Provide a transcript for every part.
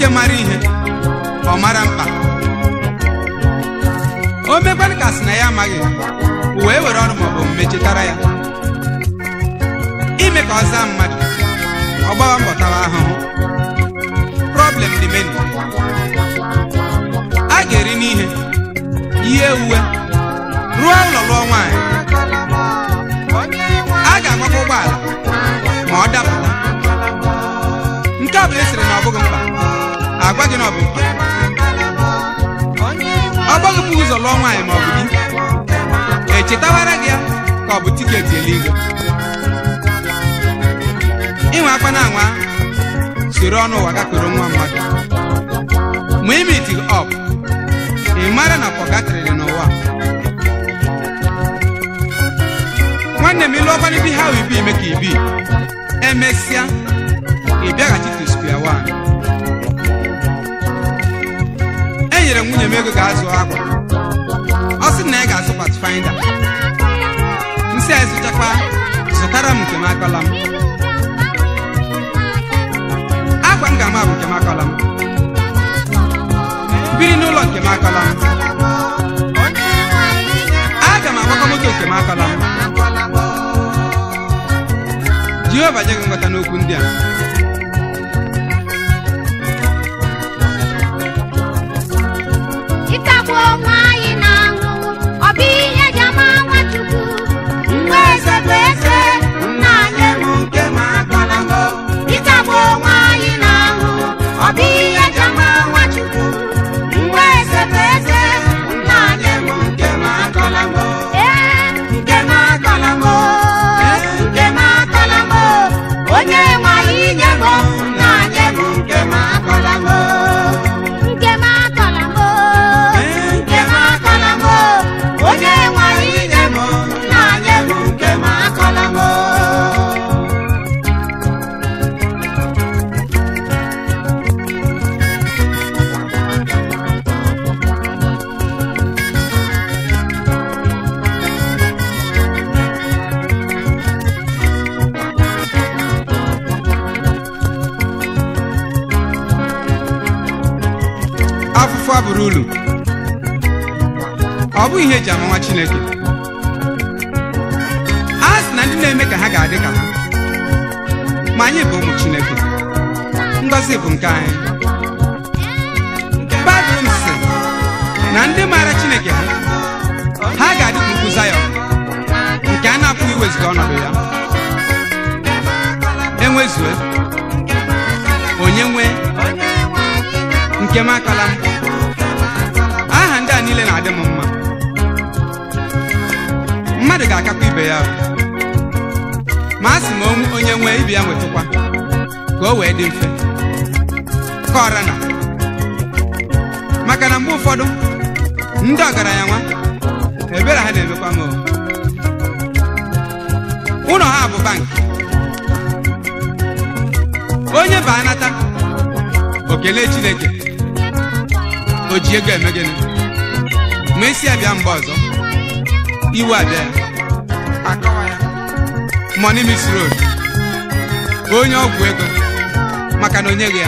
nwoke mara ihe ọ mara mkpa o mekwanụ ka sị na ya amaghị wee were ọrụ maọbụ omume chetara ya ime ka ọ zaa mmadụ ọ gbawa mbọ tawa ahụhụ problem dị many a ga-eri n'ihe ihe uwe rụọ ụlọ lụọ nwaanyị a ga-agbakwa ụgbọala ma ọ dapụta nke ọ bụla esiri na ọ bụghị mkpa agwa gị na ọ bụ mkpa ọ gbaghịpụ ụzọ lụọ nwaanyị ma ọ bụ di echetawara gị ya ka ọ bụ tiketi eluigwe inwe akwa na anwa soro ọnụ ụwa gakwere nwa mmadụ ma imiti ọp ị mara na pọgatrịrị n'ụwa nwanne m ịlụ ọkwana di ha ibi ime ka ibi emesịa ị bịaghachi to square one enyere m nwunye m ego ga-azụ akwa ọ sị na ya ga-azụ patfinder nsị a zụchakwa zụtara m nke m akọla m akwa m ga-ama bụ nke m akọla m biri n'ụlọ nke m akọla m aga m agbakọ moto nke m akọla m jehova nye gị nghọta n'okwu ndị a ịkagbu onwe anyị na-ahụ ọ bụ ihe ji ama nwachukwu mgbe eze bụ eze nna anyị bụ nke ma akọlago ịkagbu onwe anyị na-ahụ ọ bụ ihe ji ama nwachukwu mgbe eze bụ eze nna anyị bụ nke ma akọlago ee nke ma akọlago nke ma akọlago onye nwe anyị nye bụ nna anyị bụ nke ma akọlago nke m akọla m nke m akọla m onye nwe anyị nye m nna anyị bụ nke m akọla m afụfụ abụrụ ulu ọ bụ ihe eji ama nwa chineke a sị na ndị na-eme ka ha ga-adị ka ha ma anyị bụ ụmụ chineke ngọzi bụ nke anyị baịbụl sị na ndị maara chineke ha ha ga-adị ka ugwu zayọn nke a na-apụghị iwezuga ọnọdụ ya enwezue onye nwee nke m akọla m aha ndị a niile na-adị m mma mmadụ ga-akakwa ibe ya ahụ. ma a sị ma onwe- onye nwee ibe ya nwetụkwa ka o wee dị mfe kọra na maka na mgbe ụfọdụ ndị ọgaranya nwa ebere ha na-emekwa m o. ụlọ ha bụ bankị onye ba anata o kelee chineke o ji ego eme gịnị ma esi abịa mgbe ọzọ iwe abịa ya akọwa ya money miss road onye ọgwụ ego maka na onye gị ya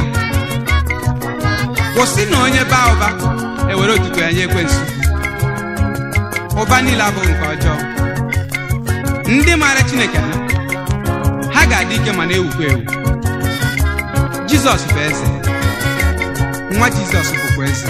kwụsị na onye baa ụba ewere otuto ya nye ekwensu ụba niile abụghị nke ọjọọ ndị maara chineke ha ha ga-adị ike ma na-ewukwa ewu jizọs bụ eze nwa jizọs bụkwa eze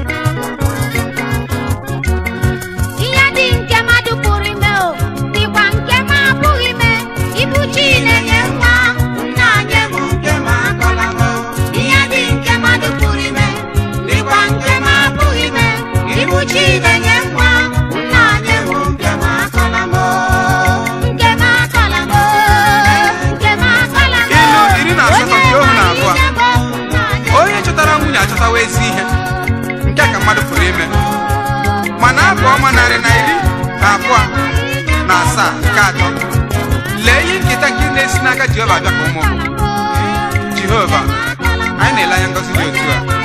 ihe dị nke mmadụ pụrụ ime o dịkwa nke m apụghị ime ibu chi na-enye nwa nna anyị bụ nke m akọla m ihe dị nke mmadụ pụrụ ime dịkwa nke m apụghị ime ibu chi na-enye nwa nna anyị bụ nke m akọla m nke m akọla m nke m akọla m Ilu iri na asatọ nke ohu na abụọ. Onye nwe anyị nye m nna anyị onye chọtara nwunye achọtawa ezi ihe nke ka mmadụ pụrụ ime mana abụ ọma narị na iri na abụọ na asaa nke atọ lee ihe nketa nke na-esi n'aka jehova abịa ka ụmụ jehova anyị na-ele anya ngọzi dị otu a